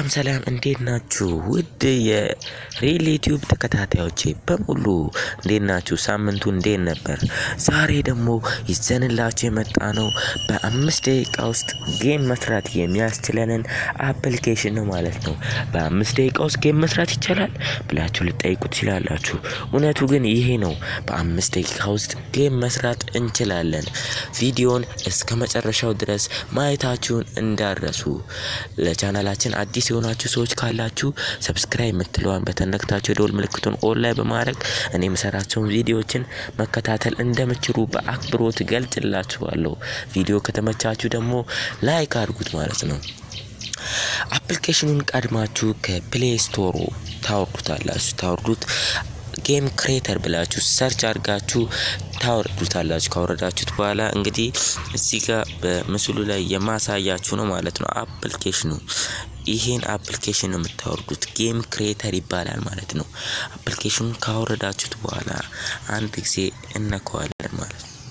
ሰላም እንዴት ናችሁ? ውድ የሪል ዩቲዩብ ተከታታዮቼ በሙሉ እንዴት ናችሁ? ሳምንቱ እንዴት ነበር? ዛሬ ደግሞ ይዘንላችሁ የመጣ ነው በአምስት ደቂቃ ውስጥ ጌም መስራት የሚያስችለንን አፕሊኬሽን ነው ማለት ነው። በአምስት ደቂቃ ውስጥ ጌም መስራት ይቻላል ብላችሁ ልጠይቁ ትችላላችሁ። እውነቱ ግን ይሄ ነው። በአምስት ደቂቃ ውስጥ ጌም መስራት እንችላለን። ቪዲዮን እስከ መጨረሻው ድረስ ማየታችሁን እንዳረሱ ለቻናላችን አዲስ የሆናችሁ ሰዎች ካላችሁ ሰብስክራይብ የምትለዋን በተነክታችሁ የደወል ምልክቱን ኦን ላይ በማድረግ እኔ የምሰራቸውን ቪዲዮዎችን መከታተል እንደምችሉ በአክብሮት ገልጽላችኋለሁ። ቪዲዮ ከተመቻችሁ ደግሞ ላይክ አድርጉት ማለት ነው። አፕሊኬሽኑን ቀድማችሁ ከፕሌይ ስቶሩ ታወርዱታላችሁ። ታወርዱት ጌም ክሬተር ብላችሁ ሰርች አድርጋችሁ ታወርዱታላችሁ። ካወረዳችሁት በኋላ እንግዲህ እዚህ ጋር በምስሉ ላይ የማሳያችሁ ነው ማለት ነው። አፕሊኬሽኑ ይሄን አፕሊኬሽን ነው የምታወርዱት። ጌም ክሬተር ይባላል ማለት ነው። አፕሊኬሽኑን ካወረዳችሁት በኋላ አንድ ጊዜ እነከዋለን ማለት ነው።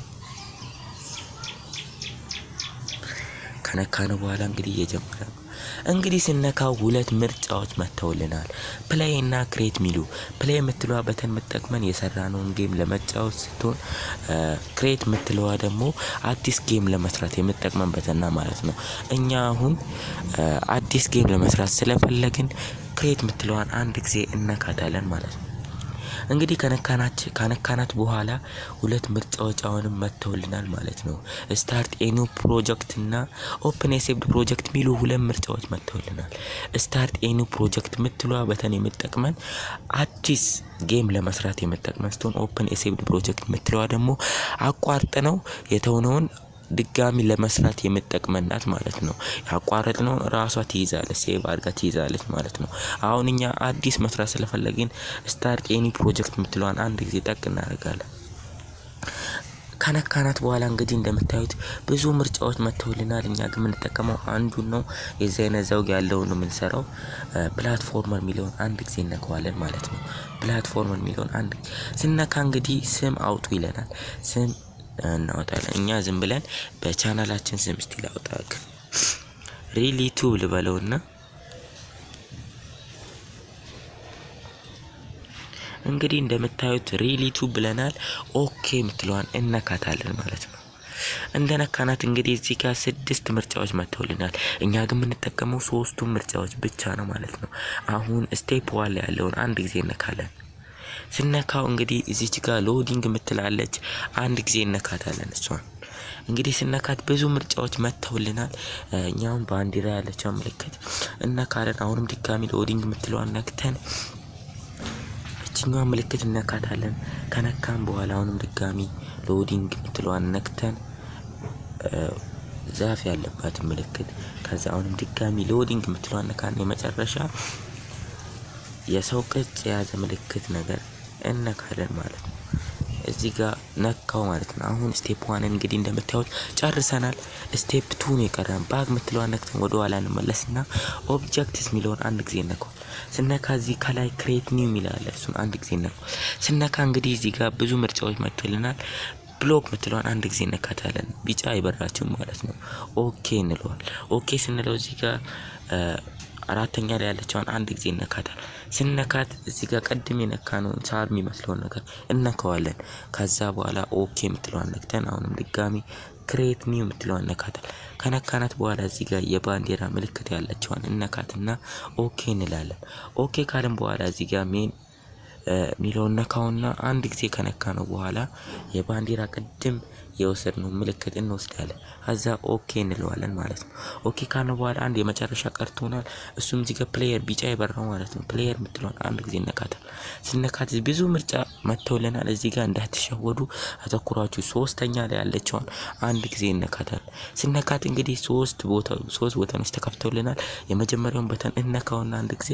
ከነካነው በኋላ እንግዲህ እየጀመረ ነው። እንግዲህ ስነካው ሁለት ምርጫዎች መጥተውልናል። ፕሌይ እና ክሬት ሚሉ ፕሌይ የምትለዋ በተን የምጠቅመን የሰራነውን ጌም ለመጫወት ስትሆን ክሬት የምትለዋ ደግሞ አዲስ ጌም ለመስራት የምጠቅመን በተና ማለት ነው። እኛ አሁን አዲስ ጌም ለመስራት ስለፈለግን ክሬት የምትለዋን አንድ ጊዜ እነካታለን ማለት ነው። እንግዲህ ከነካናት በኋላ ሁለት ምርጫዎች አሁንም መጥተውልናል ማለት ነው። ስታርት ኤኑ ፕሮጀክት እና ኦፕን የሴቭድ ፕሮጀክት የሚሉ ሁለት ምርጫዎች መጥተውልናል። ስታርት ኤኑ ፕሮጀክት የምትለዋ በተን የምጠቅመን አዲስ ጌም ለመስራት የምጠቅመን ስትሆን ኦፕን የሴቭድ ፕሮጀክት የምትለዋ ደግሞ አቋርጥ ነው የተውነውን ድጋሚ ለመስራት የምጠቅመናት ማለት ነው። ያቋረጥነው ራሷ ትይዛለች፣ ሴቭ አድርጋ ትይዛለች ማለት ነው። አሁን እኛ አዲስ መስራት ስለፈለግን ስታርት ኤኒ ፕሮጀክት የምትለዋን አንድ ጊዜ ጠቅ እናደርጋለን። ከነካናት በኋላ እንግዲህ እንደምታዩት ብዙ ምርጫዎች መጥተውልናል። እኛ ግን የምንጠቀመው አንዱን ነው። የዚህ አይነት ዘውግ ያለውን ነው የምንሰራው። ፕላትፎርመር የሚለውን አንድ ጊዜ እነከዋለን ማለት ነው። ፕላትፎርመር የሚለውን አንድ ስነካ እንግዲህ ስም አውጡ ይለናል። ስም እናወጣለን። እኛ ዝም ብለን በቻናላችን ስም ስቲል አውጣ ሪሊ ቱብ ልበለውና እንግዲህ እንደምታዩት ሪሊ ቱብ ብለናል። ኦኬ የምትለዋን እነካታለን ማለት ነው። እንደ ነካናት እንግዲህ እዚህ ጋር ስድስት ምርጫዎች መጥተውልናል። እኛ ግን የምንጠቀመው ሶስቱን ምርጫዎች ብቻ ነው ማለት ነው። አሁን ስቴፕ ዋን ላይ ያለውን አንድ ጊዜ እነካለን። ስነካው እንግዲህ እዚች ጋር ሎዲንግ የምትላለች አንድ ጊዜ እነካታለን። እሷን እንግዲህ ስነካት ብዙ ምርጫዎች መጥተውልናል። እኛውም ባንዲራ ያለችው ምልክት እነካለን። አሁንም ድጋሚ ሎዲንግ የምትለዋን ነክተን እችኛዋን ምልክት እነካታለን። ከነካም በኋላ አሁንም ድጋሚ ሎዲንግ የምትለዋን ነክተን ዛፍ ያለባትን ምልክት ከዛ አሁንም ድጋሚ ሎዲንግ የምትለዋን ነካን። የመጨረሻ የሰው ቅርጽ የያዘ ምልክት ነገር እነካለን ማለት ነው። እዚህ ጋር ነካው ማለት ነው። አሁን ስቴፕ ዋን እንግዲህ እንደምታዩት ጨርሰናል። ስቴፕ ቱን የቀረን ባግ የምትለዋን ነክተን ወደ ኋላ እንመለስና ኦብጀክትስ የሚለውን አንድ ጊዜ ነካው። ስነካ እዚህ ከላይ ክሬት ኒው የሚላለ እሱን አንድ ጊዜ ነካው። ስነካ እንግዲህ እዚህ ጋር ብዙ ምርጫዎች መጥቶልናል። ብሎክ ምትለዋን አንድ ጊዜ እነካታለን። ቢጫ አይበራችሁም ማለት ነው። ኦኬ እንለዋል። ኦኬ ስንለው እዚህ ጋር አራተኛ ላይ ያለችውን አንድ ጊዜ እነካታል። ስነካት እዚህ ጋር ቀድም የነካነውን ሳር የሚመስለውን ነገር እነከዋለን። ከዛ በኋላ ኦኬ የምትለዋን ነክተን አሁንም ድጋሚ ክሬት ኒው የምትለዋን እነካታል። ከነካናት በኋላ እዚህ ጋር የባንዲራ ምልክት ያለችዋን እነካትና ኦኬ እንላለን። ኦኬ ካልን በኋላ እዚህ ጋር ሜን ሚለውን ነካውና አንድ ጊዜ ከነካ ነው በኋላ የባንዲራ ቅድም የወሰድነው ምልክት እንወስዳለን። ከዛ ኦኬ እንለዋለን ማለት ነው። ኦኬ ካልነው በኋላ አንድ የመጨረሻ ቀርቶናል። እሱም እዚህ ጋር ፕሌየር ቢጫ የበራው ማለት ነው። ፕሌየር የምትለውን አንድ ጊዜ እነካታል። ስነካት ብዙ ምርጫ መጥተውልናል። እዚህ ጋር እንዳትሸወዱ አተኩራችሁ ሶስተኛ ላይ ያለችውን አንድ ጊዜ እነካታል። ስነካት እንግዲህ ሶስት ቦታ ሶስት ቦታኖች ተከፍተውልናል። የመጀመሪያውን በተን እነካውና አንድ ጊዜ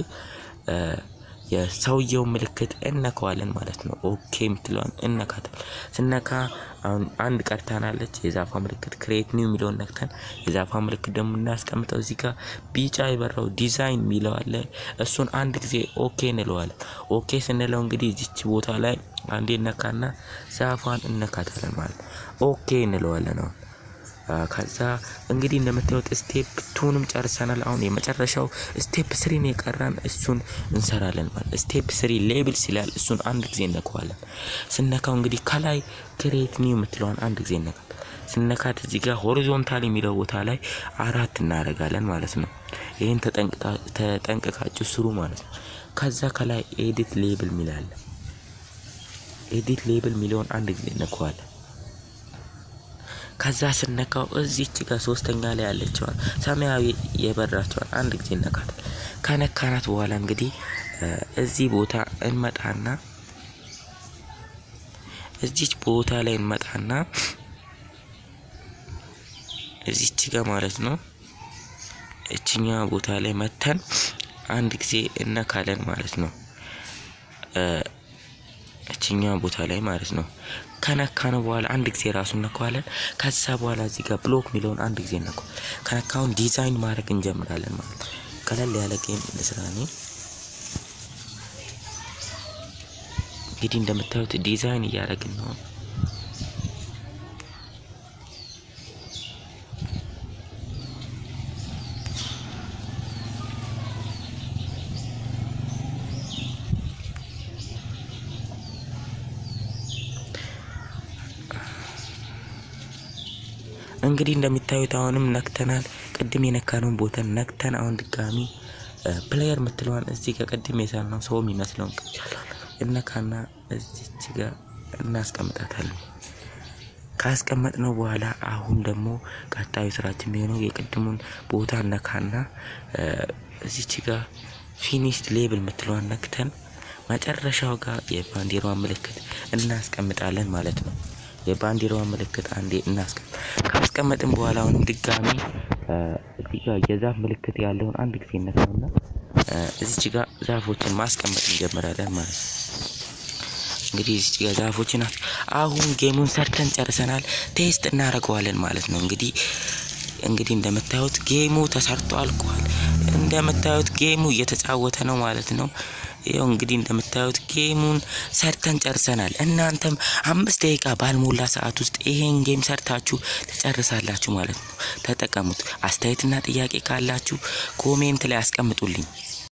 የሰውየው ምልክት እነካዋለን ማለት ነው። ኦኬ የምትለዋን እነካታል። ስነካ አሁን አንድ ቀርታናለች። የዛፋ ምልክት ክሬት ኒው የሚለውን ነክተን የዛፋ ምልክት ደግሞ እናስቀምጠው። እዚህ ጋር ቢጫ የበራው ዲዛይን የሚለው አለ። እሱን አንድ ጊዜ ኦኬ እንለዋለን። ኦኬ ስንለው እንግዲህ እዚች ቦታ ላይ አንዴ እነካና ዛፏን እነካታለን ማለት ኦኬ እንለዋለን። አሁን ከዛ እንግዲህ እንደምታዩት ስቴፕ ቱንም ጨርሰናል። አሁን የመጨረሻው ስቴፕ ስሪን የቀረን እሱን እንሰራለን ማለት ስቴፕ ስሪ ሌብል ሲላል እሱን አንድ ጊዜ እነካዋለን። ስነካው እንግዲህ ከላይ ክሬት ኒው የምትለዋን አንድ ጊዜ እነካል። ስነካት እዚህ ጋር ሆሪዞንታል የሚለው ቦታ ላይ አራት እናደርጋለን ማለት ነው። ይህን ተጠንቅቃችሁ ስሩ ማለት ነው። ከዛ ከላይ ኤዲት ሌብል ሚላለ ኤዲት ሌብል ሚለውን አንድ ጊዜ እነካዋለን። ከዛ ስነካው እዚች ጋር ሶስተኛ ላይ ያለችዋን ሰማያዊ የበራቸዋን አንድ ጊዜ እነካታል። ከነካናት በኋላ እንግዲህ እዚህ ቦታ እንመጣና እዚች ቦታ ላይ እንመጣና እዚች ጋር ማለት ነው እችኛ ቦታ ላይ መተን አንድ ጊዜ እነካለን ማለት ነው። እችኛ ቦታ ላይ ማለት ነው። ከነካነው በኋላ አንድ ጊዜ ራሱ እነካዋለን። ከዛ በኋላ እዚህ ጋር ብሎክ የሚለውን አንድ ጊዜ እነካ። ከነካውን ዲዛይን ማድረግ እንጀምራለን ማለት ነው። ቀለል ያለ ጌም ልስራ እኔ እንግዲህ እንደምታዩት ዲዛይን እያደረግን ነው። እንግዲህ እንደሚታዩት አሁንም ነክተናል። ቅድም የነካነውን ቦታ ነክተን አሁን ድጋሚ ፕሌየር የምትለዋን እዚህ ጋር ቅድም የሳልነው ሰው የሚመስለውን እነካና እዚች ጋር እናስቀምጣታለን። ካስቀመጥነው በኋላ አሁን ደግሞ ቀጣዩ ስራችን የሚሆነው የቅድሙን ቦታ ነካና እዚች ጋር ፊኒሽድ ሌብል የምትለዋን ነክተን መጨረሻው ጋር የባንዲራዋን ምልክት እናስቀምጣለን ማለት ነው። የባንዲራዋን ምልክት አንዴ እናስቀምጥ። ካስቀመጥን በኋላ አሁንም ድጋሚ እዚህ ጋር የዛፍ ምልክት ያለውን አንድ ጊዜ እነካውና እዚች ጋር ዛፎችን ማስቀመጥ እንጀምራለን ማለት ነው። እንግዲህ እዚች ጋር ዛፎችን አሁን ጌሙን ሰርተን ጨርሰናል። ቴስት እናደርገዋለን ማለት ነው። እንግዲህ እንግዲህ እንደምታዩት ጌሙ ተሰርቶ አልቋል። እንደምታዩት ጌሙ እየተጫወተ ነው ማለት ነው። ይኸው እንግዲህ እንደምታዩት ጌሙን ሰርተን ጨርሰናል። እናንተም አምስት ደቂቃ ባልሞላ ሰዓት ውስጥ ይሄን ጌም ሰርታችሁ ትጨርሳላችሁ ማለት ነው። ተጠቀሙት። አስተያየትና ጥያቄ ካላችሁ ኮሜንት ላይ አስቀምጡልኝ።